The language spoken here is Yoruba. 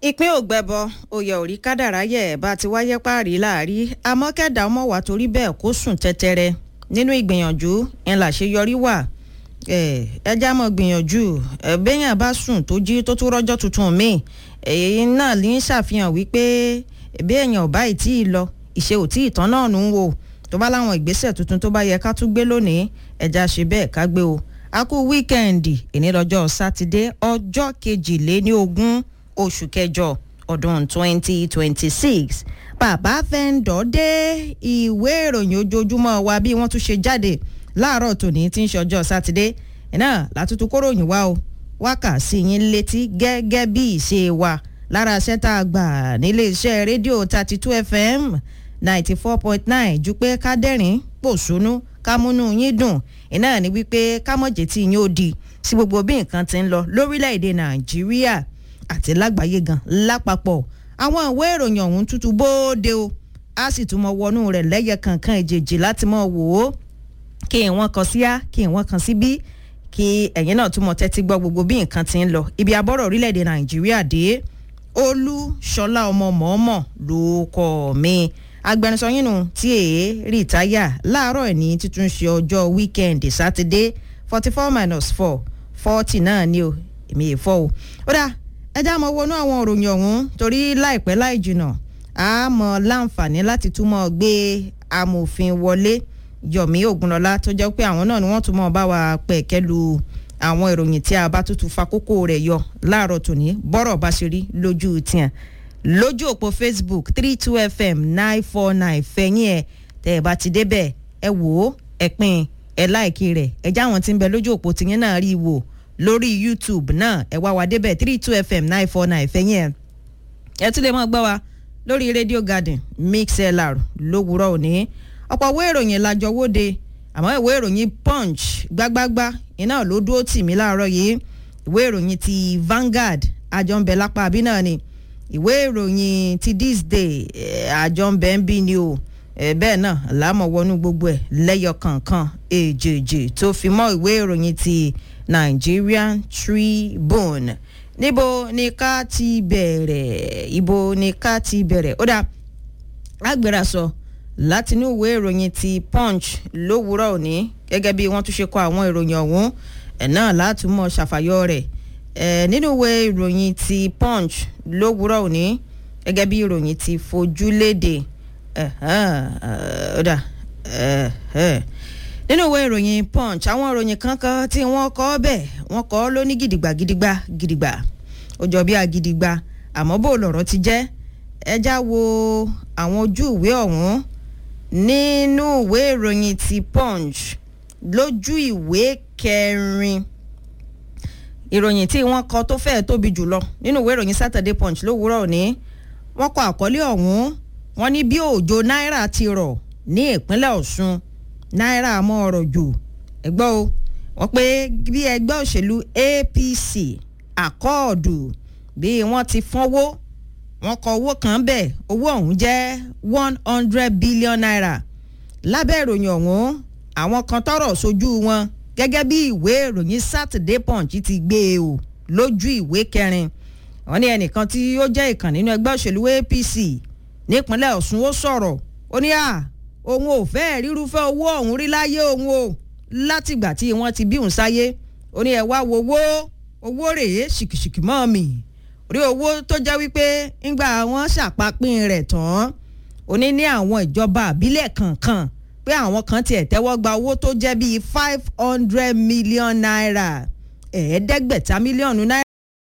ìpín ògbẹ́bọ oyè òrí kádàrá yẹ̀ bá ti wáyé páàrí láàrí àmọ́ kẹ́dà ọmọ wà torí bẹ́ẹ̀ kó sùn tẹ́tẹ́rẹ́ nínú ìgbìyànjú ń làṣeyọrí wà ẹjá mọ̀ gbìyànjú béèyàn bá sùn tó jí tó tún rọ́jọ́ tuntun míì èyí náà ní ṣàfihàn wípé béèyàn ò báyìí tí ì lọ ìṣe ò tí ì tán náà nù ń wò tó bá láwọn ìgbésẹ̀ tuntun tó bá yẹ ká tún gbé lónìí ẹja ṣe bẹ́ẹ̀ ká gbé o a kú wíkẹ́ǹdì ìní lọ́jọ́ sátidé ọjọ́ kejìléní ogún oṣù kẹjọ ọdún twenty twenty six bàbá fẹ́ǹdọ̀ dé ìwé ìròyìn ojoojúmọ́ wa bí wọ́n tún ṣe jáde láàárọ̀ tòní tí ń ṣe ọjọ́ sátidé iná látúntún kóròyìn wá o wákà sí yín létí gẹ́gẹ́ bí ìṣe wa lára iṣẹ́ tá a gbà nílé iṣẹ́ rédíò thirty two fm ninety four point nine ju pé ká dẹ́rìn pòṣónú ká múnú yín dùn iná ní wípé ká mọ̀jẹ̀ tí yín ó di sí gbogbo bí nǹkan ti ń lọ lórílẹ̀‐èdè nàìjíríà àti lágbàáyé gan lápapọ̀ àwọn ìwé ìròyìn ọ̀hún tútù bóde o a sì tún mọ wọnú rẹ̀ lẹ́yẹ kankan ìjèjì láti mọ wò ó kí wọ́n kan sí á kí wọ́n kan sí bí kí ẹ̀yin náà tún mọ tẹ́tí gbọ́ gbogbo bí nǹkan ti ń lọ ibi abọ́rọ̀ orílẹ̀‐èdè nàìjíríà dé olúṣọlá ọmọ mọ̀ọ́mọ̀ ló kọ́ mi agbẹnusọ yín nù tí èé rìtáyà láàárọ̀ ẹ̀ ní títún ṣe ọjọ́ wíkẹ́ndì sátidé forty four minus four forty náà ni o èmi è fọ́ o ó dáa ẹ já mọ wọnú àwọn òròyìn ọ̀hún torí láìpẹ́ láì jìnà a mọ láǹfààní láti túmọ̀ gbé amòfin wọlé yọ̀mí ògúnlọ́lá tó jẹ́ pé àwọn náà ni wọ́n tún mọ̀ bá wa pẹ̀kẹ́ lu àwọn ìròyìn tí a bá tútù fa kókó rẹ̀ yọ láàárọ̀ tòní bọ́rọ̀ bá ṣe rí lójú tiẹ̀ lójú òpó facebook three two fm nine four nine fẹ̀yìn ẹ̀ tẹ́ ẹ bá ti débẹ̀ ẹ wò ó ẹ pín ẹ láìkí rẹ̀ ẹ já àwọn tí ń bẹ lójú òpó tìyẹn náà rí i wò lórí youtube náà ẹ wá wa débẹ̀ three two fm nine four nine fẹ̀yìn ẹ̀ ẹ tún lè mọ̀ gbọ́ wa lórí radio garden mixlr lówùúrọ̀ òní ọ̀pọ̀ ìwé ìròyìn làjọ wóde àmọ́ ìwé ìròyìn punch gbágbágbá iná ló dúró tì mí láàárọ̀ yìí ìwé ìròyìn ti vanguard àjọǹbẹ̀ lápá àbí náà ni ìwé ìròyìn ti this day àjọǹbẹ̀ ń bí ni o bẹ́ẹ̀ náà láàmọ̀ wọnú gbogbo ẹ̀ lẹ́yọ kankan èjèèjì tó fi mọ́ ìwé ìròyìn ti nigerian tribune níbo ni ká ti bẹ̀rẹ̀ ibo ni ká ti bẹ̀rẹ̀ ó dáa agbèrè sọ látinú ìwé ìròyìn ti punch lówùúrọ̀ òní gẹ́gẹ́ bí wọ́n tún ṣe kọ àwọn ìròyìn ọ̀hún ẹ̀ náà látúmọ̀ ṣàfàyọ rẹ̀ ẹ̀ nínú ìwé ìròyìn ti punch lówùúrọ̀ òní gẹ́gẹ́ bí ìròyìn ti fojú léde ọ̀dà nínú ìwé ìròyìn punch àwọn ìròyìn kankan tí wọ́n kọ́ bẹ́ẹ̀ wọ́n kọ́ lóní gidigba gidigba gidigba ó jọ bí agidigba àmọ́ bó lọ̀rọ̀ ti jẹ́ ẹjá wo àwọn ojú ìwé ọ̀hún nínú ìwé ìròyìn ti punch lójú ìwé kẹrin ìròyìn tí wọ́n kọ tó fẹ́ẹ̀ tóbi jùlọ nínú ìwé ìròyìn saturday punch lówùúrọ̀ òní wọ́n kọ àkọlé ọ̀hún wọ́n ní bí òjò náírà ti rọ̀ ní ìpínlẹ̀ ọ̀ṣun náírà mọ́ ọ̀rọ̀ jù ẹgbọ́ o wọ́n pé bí ẹgbẹ́ òṣèlú apc àkọọ̀dù bí wọ́n ti fọ́nwó wọ́n kọ owó kan bẹ́ẹ̀ owó ọ̀hún jẹ́ one hundred billion naira lábẹ́ ìròyìn ọ̀hún àwọn kan tọrọ sójú wọn gẹ́gẹ́ bí ìwé ìròyìn saturday punch ti gbé e o lójú ìwé kẹrin wọ́n ní ẹnìkan tí ó jẹ́ ìkàn nínú ẹgbẹ́ òṣèlú apc nípínlẹ̀ ọ̀ṣun ó sọ̀rọ̀ ó ní à òun ò fẹ́ rírúfẹ́ owó ọ̀hún rí láyé òun o látìgbà tí wọ́n ti bí òun sáyé ó ní ẹ wá wo owó owó rèé ṣìkìṣìkì mọ́ mi rí owó tó jẹ́ wípé ńgbà wọn ṣàpapín rẹ̀ tán ó ní ní àwọn ìjọba àbílẹ̀ kankan pé àwọn kan tiẹ̀ tẹ́wọ́ gba owó tó jẹ́ bíi five hundred million naira ẹ̀ẹ́dẹ́gbẹ̀ta mílíọ̀nù náírà